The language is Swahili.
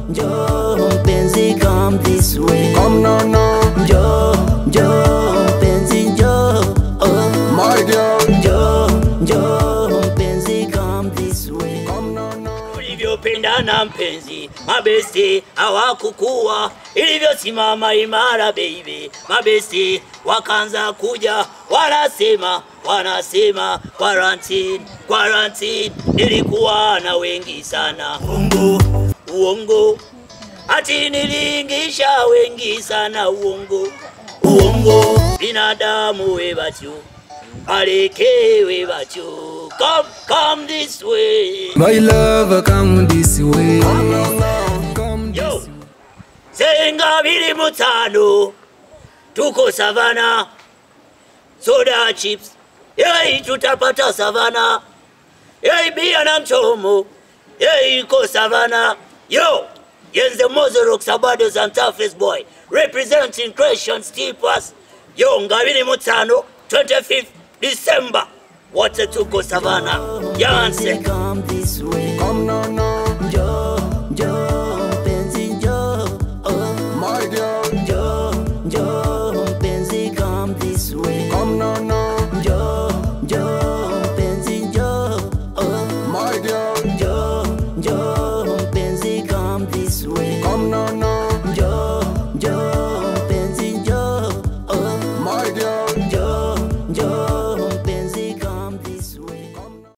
njoo mpenzi come this way Come now, now, njoo njoo mpenzi njoo oh. my girl. njoo njoo mpenzi come this way Come now, now. ulivyopendana mpenzi, mabesti hawakukua ilivyosimama imara baby, mabesti wakaanza kuja, wanasema wanasema quarantine, quarantine. Nilikuwa na wengi sana, uongo uongo, ati niliingisha wengi sana, uongo uongo, binadamu we batyo alekewe batyo come come this way My lover, come this way. Come Yo, senga bili mutano, tuko savana, soda chips, yei tutapata savana, yei bia na mchomo, yei iko savana. Yo, yenze Mozorok Sabado Santa Face boy, representing Christian Steepers. Yo, ngabili mutano, 25th December, wote tuko savana, Yanse. come this way Come now, now, njoo